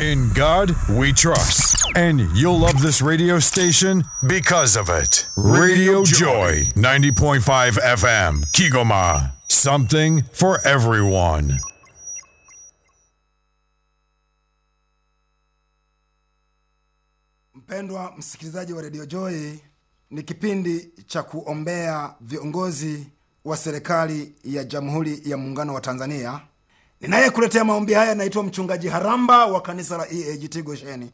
In God we trust. And you'll love this radio station because of it. Radio Joy, 90.5 FM, Kigoma. Something for everyone. Mpendwa msikilizaji wa redio Joy, ni kipindi cha kuombea viongozi wa serikali ya Jamhuri ya Muungano wa Tanzania. Ninayekuletea maombi haya naitwa Mchungaji Haramba wa kanisa la EAGT Gosheni.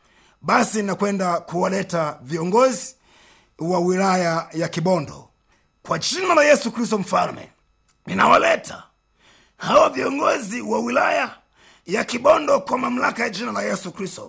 Basi nakwenda kuwaleta viongozi wa wilaya ya Kibondo kwa jina la Yesu Kristo Mfalme. Ninawaleta hawa viongozi wa wilaya ya Kibondo kwa mamlaka ya jina la Yesu Kristo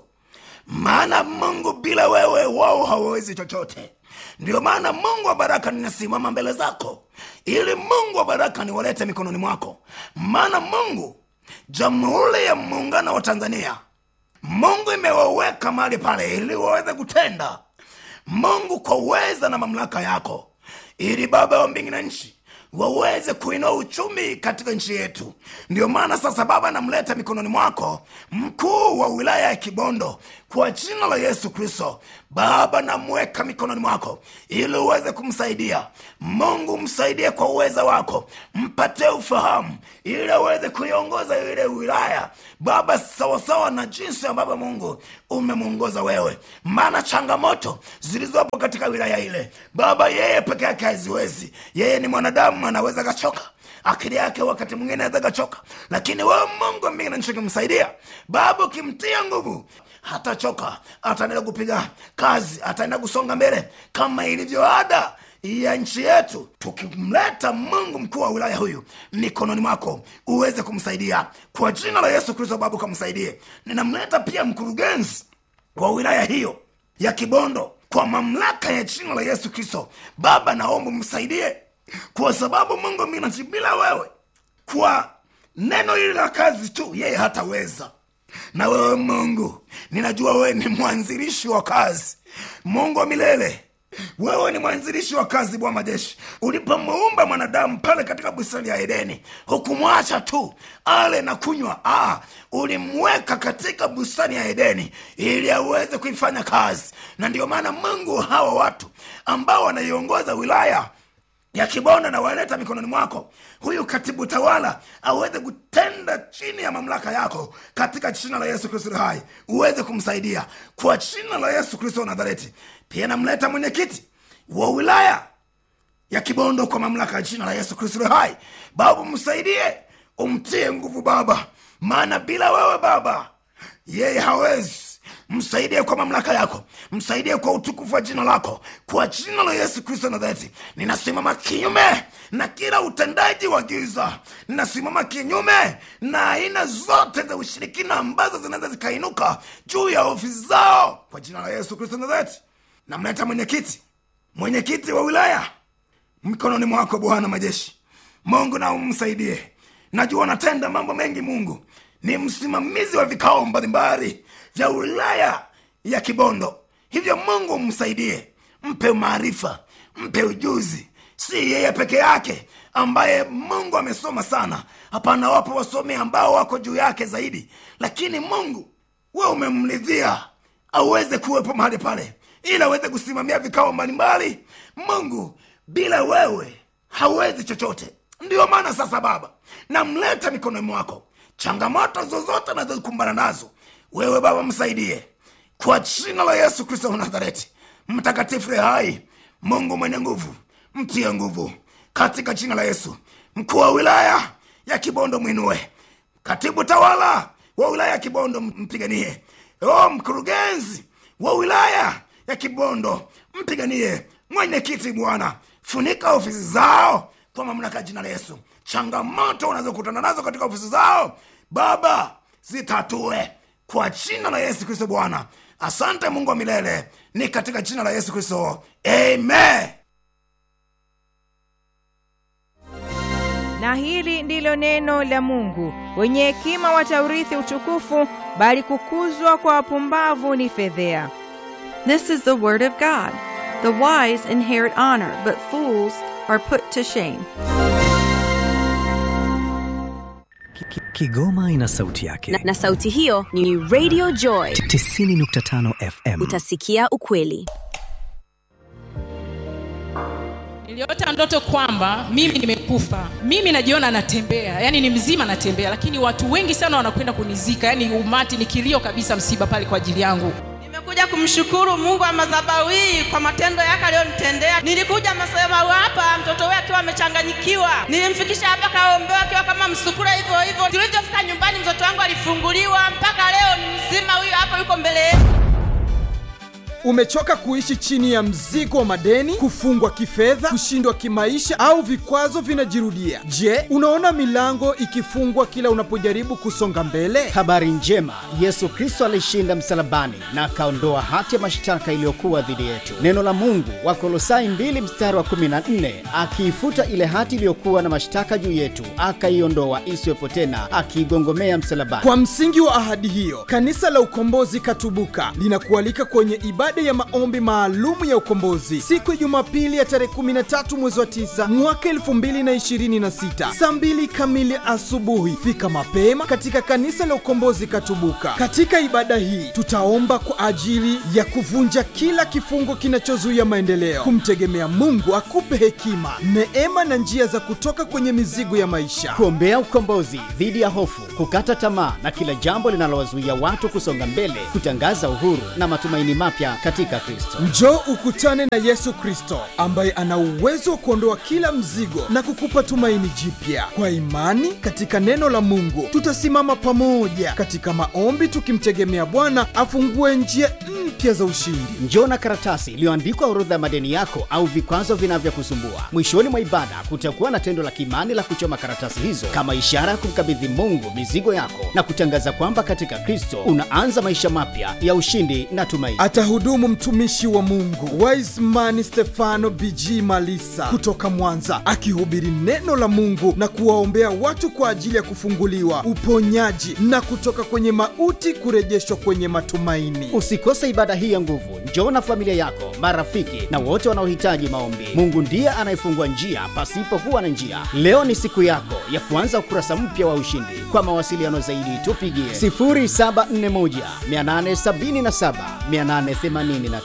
maana Mungu bila wewe wao hawawezi chochote. Ndiyo maana Mungu wa baraka ninasimama mbele zako, ili Mungu wa baraka niwalete mikononi mwako, maana Mungu, Jamhuri ya Muungano wa Tanzania, Mungu imewaweka mahali pale ili waweze kutenda, Mungu kwa uweza na mamlaka yako, ili Baba wa mbingu na nchi waweze kuinua uchumi katika nchi yetu. Ndio maana sasa, Baba, namleta mikononi mwako mkuu wa wilaya ya Kibondo kwa jina la Yesu Kristo. Baba, namweka mikononi mwako ili uweze kumsaidia. Mungu, msaidie kwa uweza wako, mpatie ufahamu ili aweze kuiongoza ile wilaya Baba, sawasawa na jinsi ambavyo Mungu umemwongoza wewe, maana changamoto zilizopo katika wilaya ile Baba, yeye peke yake haziwezi. Yeye ni mwanadamu, anaweza kachoka akili yake wakati mwingine aweza kachoka, lakini wewe Mungu mbingu na nchi ukimsaidia Baba, ukimtia nguvu hatachoka, ataendelea kupiga kazi, ataenda kusonga mbele kama ilivyo ada ya nchi yetu. Tukimleta Mungu mkuu wa wilaya huyu mikononi mwako, uweze kumsaidia kwa jina la Yesu Kristo. Baba, ukamsaidie. Ninamleta pia mkurugenzi wa wilaya hiyo ya Kibondo kwa mamlaka ya jina la Yesu Kristo. Baba, naomba msaidie, kwa sababu Mungu minachi bila wewe, kwa neno hili la kazi tu, yeye hataweza na wewe Mungu, ninajua wewe ni mwanzilishi wa kazi, Mungu wa milele. Wewe ni mwanzilishi wa kazi, Bwana majeshi. Ulipomuumba mwanadamu pale katika bustani ya Edeni, hukumwacha tu ale na kunywa. Ah, ulimweka katika bustani ya Edeni ili aweze kuifanya kazi, na ndio maana Mungu, hawa watu ambao wanaiongoza wilaya ya Kibondo na waleta mikononi mwako, huyu katibu tawala aweze kutenda chini ya mamlaka yako, katika jina la Yesu Kristo hai, uweze kumsaidia kwa jina la Yesu Kristo wa Nazareti. Pia namleta mwenyekiti wa wilaya ya Kibondo kwa mamlaka ya jina la Yesu Kristo hai, Baba msaidie, umtie nguvu Baba, maana bila wewe Baba yeye hawezi msaidie kwa mamlaka yako, msaidie kwa utukufu wa jina lako, kwa jina la Yesu Kristo Nazareti. Ninasimama kinyume na kila utendaji wa giza, ninasimama kinyume na aina zote za ushirikina ambazo zinaweza zikainuka juu ya ofisi zao, kwa jina la Yesu Kristo Nazareti. Namleta mwenyekiti, mwenyekiti wa wilaya mikononi mwako, Bwana majeshi. Mungu na umsaidie, najua unatenda mambo mengi. Mungu ni msimamizi wa vikao mbalimbali vya wilaya ya Kibondo, hivyo Mungu msaidie, mpe maarifa, mpe ujuzi. Si yeye peke yake ambaye Mungu amesoma sana, hapana, wapo wasomi ambao wako juu yake zaidi, lakini Mungu we umemridhia aweze kuwepo mahali pale ili aweze kusimamia vikao mbalimbali. Mungu, bila wewe hawezi chochote. Ndiyo maana sasa, Baba, namleta mikononi mwako, changamoto zozote nazokumbana nazo wewe Baba msaidie kwa jina la Yesu Kristo wa Nazareti, mtakatifu hai, Mungu mwenye nguvu, mtie nguvu katika jina la Yesu. Mkuu wa wilaya ya Kibondo mwinue, katibu tawala wa wilaya ya Kibondo mpiganie, o mkurugenzi wa wilaya ya Kibondo mpiganie, mwenyekiti Bwana funika ofisi zao kwa mamlaka ya jina la Yesu. Changamoto unazokutana nazo katika ofisi zao Baba zitatue kwa jina la Yesu Kristo Bwana. Asante Mungu wa milele, ni katika jina la Yesu Kristo, amen. Na hili ndilo neno la Mungu. Wenye hekima wataurithi utukufu, bali kukuzwa kwa wapumbavu ni fedhea. This is the word of God. The wise inherit honor, but fools are put to shame. Ki- Kigoma ina sauti yake. na, na sauti hiyo ni Radio Joy. 90.5 FM. Utasikia ukweli. Niliota ndoto kwamba mimi nimekufa, mimi najiona natembea, yani ni mzima natembea, lakini watu wengi sana wanakwenda kunizika, yani umati ni kilio kabisa, msiba pale kwa ajili yangu. Nimekuja kumshukuru Mungu wa madhabahu hii kwa matendo yake aliyonitendea. Nilikuja madhabahu hapa, mtoto wake akiwa amechanganyikiwa, nilimfikisha hapa kaombewa akiwa kama msukura hivyo hivyo. Tulivyofika nyumbani, mtoto wangu alifunguliwa, mpaka leo ni mzima, huyu hapa yuko mbele yetu. Umechoka kuishi chini ya mzigo wa madeni, kufungwa kifedha, kushindwa kimaisha au vikwazo vinajirudia? Je, unaona milango ikifungwa kila unapojaribu kusonga mbele? Habari njema, Yesu Kristo alishinda msalabani na akaondoa hati ya mashtaka iliyokuwa dhidi yetu. Neno la Mungu Wakolosai 2 mstari wa 14, akiifuta ile hati iliyokuwa na mashtaka juu yetu, akaiondoa isiwepo tena, akiigongomea msalabani. Kwa msingi wa ahadi hiyo, kanisa la Ukombozi Katubuka linakualika kwenye ibada ya maombi maalumu ya ukombozi siku ya Jumapili ya tarehe 13 mwezi wa 9 mwaka 2026 saa 2 kamili asubuhi. Fika mapema katika kanisa la Ukombozi Katubuka. Katika ibada hii tutaomba kwa ajili ya kuvunja kila kifungo kinachozuia maendeleo, kumtegemea Mungu akupe hekima, neema na njia za kutoka kwenye mizigo ya maisha. kuombea ukombozi dhidi ya hofu, kukata tamaa na kila jambo linalowazuia watu kusonga mbele, kutangaza uhuru na matumaini mapya katika Kristo. Njoo ukutane na Yesu Kristo ambaye ana uwezo wa kuondoa kila mzigo na kukupa tumaini jipya. Kwa imani katika neno la Mungu, tutasimama pamoja katika maombi tukimtegemea Bwana afungue njia mpya za ushindi. Njoo na karatasi iliyoandikwa orodha ya madeni yako au vikwazo vinavyokusumbua. Mwishoni mwa ibada kutakuwa na tendo la kiimani la kuchoma karatasi hizo kama ishara ya kumkabidhi Mungu mizigo yako na kutangaza kwamba katika Kristo unaanza maisha mapya ya ushindi na tumaini. Atahudumu mtumishi wa Mungu Wiseman Stefano BG Malisa kutoka Mwanza, akihubiri neno la Mungu na kuwaombea watu kwa ajili ya kufunguliwa, uponyaji na kutoka kwenye mauti kurejeshwa kwenye matumaini. Usikose ibada hii ya nguvu. Njoo na familia yako, marafiki na wote wanaohitaji maombi. Mungu ndiye anayefungua njia pasipokuwa na njia. Leo ni siku yako ya kuanza ukurasa mpya wa ushindi. Kwa mawasiliano zaidi, tupigie 0741 877 885.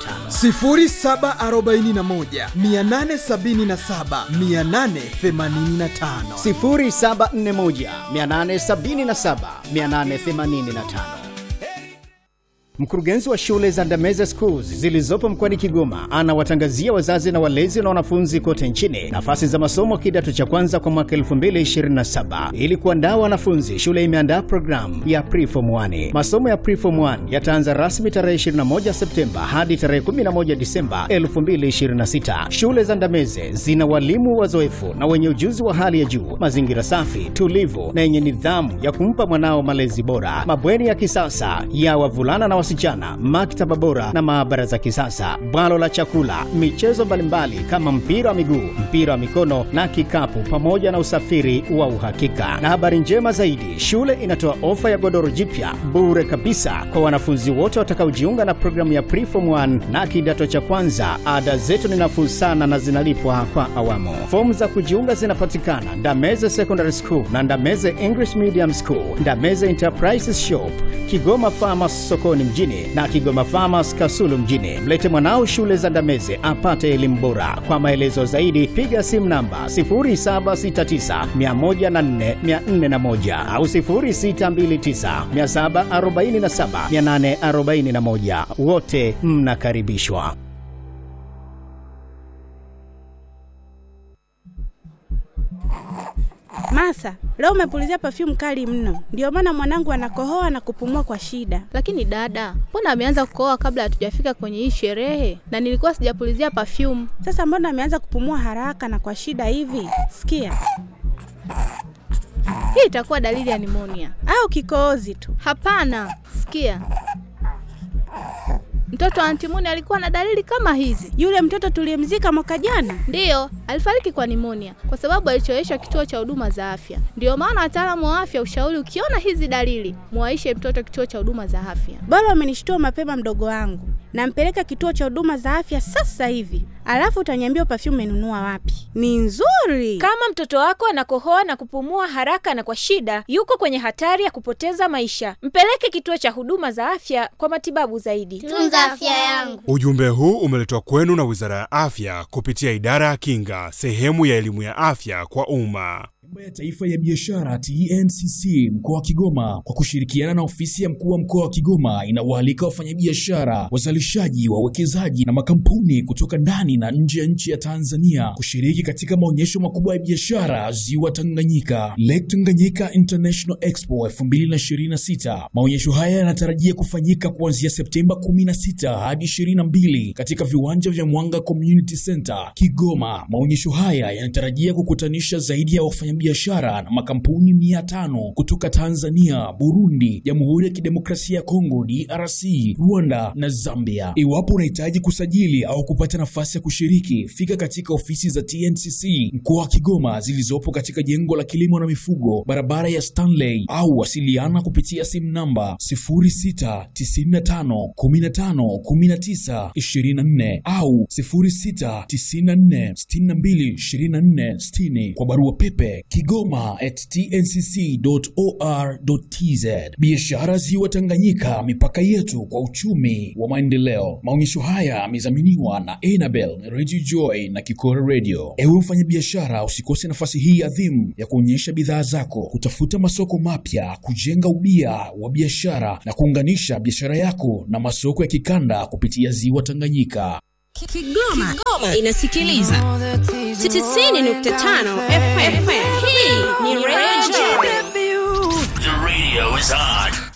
0741 877 885 0741 877 885. Mkurugenzi wa shule za Ndameze Schools zilizopo mkoani Kigoma anawatangazia wazazi na walezi na wanafunzi kote nchini nafasi za masomo kidato cha kwanza kwa mwaka 2027. Ili kuandaa wanafunzi, shule imeandaa programu ya Preform 1. Masomo ya Preform 1 yataanza rasmi tarehe 21 Septemba hadi tarehe 11 Disemba 2026. Shule za Ndameze zina walimu wazoefu na wenye ujuzi wa hali ya juu, mazingira safi, tulivu na yenye nidhamu ya kumpa mwanao malezi bora, mabweni ya kisasa ya wavulana na wasichana, maktaba bora na maabara za kisasa, bwalo la chakula, michezo mbalimbali kama mpira wa miguu, mpira wa mikono na kikapu, pamoja na usafiri wa uhakika. Na habari njema zaidi, shule inatoa ofa ya godoro jipya bure kabisa kwa wanafunzi wote watakaojiunga na programu ya Preform 1 na kidato cha kwanza. Ada zetu ni nafuu sana na zinalipwa kwa awamu. Fomu za kujiunga zinapatikana Ndameze Secondary School na Ndameze English Medium School, Ndameze Enterprises Shop, Kigoma Farmers sokoni mjini na Kigoma Farmers Kasulu mjini. Mlete mwanao shule za Ndameze apate elimu bora. Kwa maelezo zaidi piga simu namba 0769104401 au 0629747841. Wote mnakaribishwa. Masa, leo umepulizia perfume kali mno, ndio maana mwanangu anakohoa na kupumua kwa shida. Lakini dada, mbona ameanza kukohoa kabla hatujafika kwenye hii sherehe? Na nilikuwa sijapulizia perfume. Sasa mbona ameanza kupumua haraka na kwa shida hivi? Sikia, Hii itakuwa dalili ya nimonia. au kikohozi tu. Hapana, sikia, mtoto wa antimuni alikuwa na dalili kama hizi. Yule mtoto tuliyemzika mwaka jana, Ndiyo, alifariki kwa nimonia kwa sababu alichoweshwa kituo cha huduma za afya. Ndiyo maana wataalamu wa afya ushauri, ukiona hizi dalili, muwaishe mtoto kituo cha huduma za afya. bora umenishtua mapema mdogo wangu. Nampeleka kituo cha huduma za afya sasa hivi, alafu utaniambia perfume umenunua wapi. Ni nzuri. Kama mtoto wako anakohoa na kupumua haraka na kwa shida, yuko kwenye hatari ya kupoteza maisha. Mpeleke kituo cha huduma za afya kwa matibabu zaidi. Tunza afya yangu. Ujumbe huu umeletwa kwenu na Wizara ya Afya kupitia Idara ya Kinga, sehemu ya elimu ya afya kwa umma. Bima ya Taifa ya Biashara TNCC mkoa wa Kigoma kwa kushirikiana na ofisi ya mkuu wa mkoa wa Kigoma inawaalika wafanyabiashara, wazalishaji, wawekezaji na makampuni kutoka ndani na nje ya nchi ya Tanzania kushiriki katika maonyesho makubwa ya biashara Ziwa Tanganyika, Lake Tanganyika International Expo 2026. Maonyesho haya yanatarajia kufanyika kuanzia Septemba 16 hadi 22 katika viwanja vya Mwanga Community Center Kigoma. Maonyesho haya yanatarajia kukutanisha zaidi ya wafanya biashara na makampuni mia tano kutoka Tanzania, Burundi, Jamhuri ya Kidemokrasia ya Kongo DRC, Rwanda na Zambia. Iwapo unahitaji kusajili au kupata nafasi ya kushiriki, fika katika ofisi za TNCC mkoa wa Kigoma zilizopo katika jengo la kilimo na mifugo, barabara ya Stanley, au wasiliana kupitia simu namba 0695151924 au 0694622460 kwa barua pepe kigoma at tncc.or.tz. Biashara Ziwa Tanganyika, mipaka yetu kwa uchumi wa maendeleo. Maonyesho haya yamedhaminiwa na Enabel Radio Joy na Kikora Radio. Ewe mfanyabiashara, usikose nafasi hii adhimu ya kuonyesha bidhaa zako, kutafuta masoko mapya, kujenga ubia wa biashara na kuunganisha biashara yako na masoko ya kikanda kupitia Ziwa Tanganyika. Kigoma, Kigoma inasikiliza 90.5 FM. Hii ni Radio The radio is on.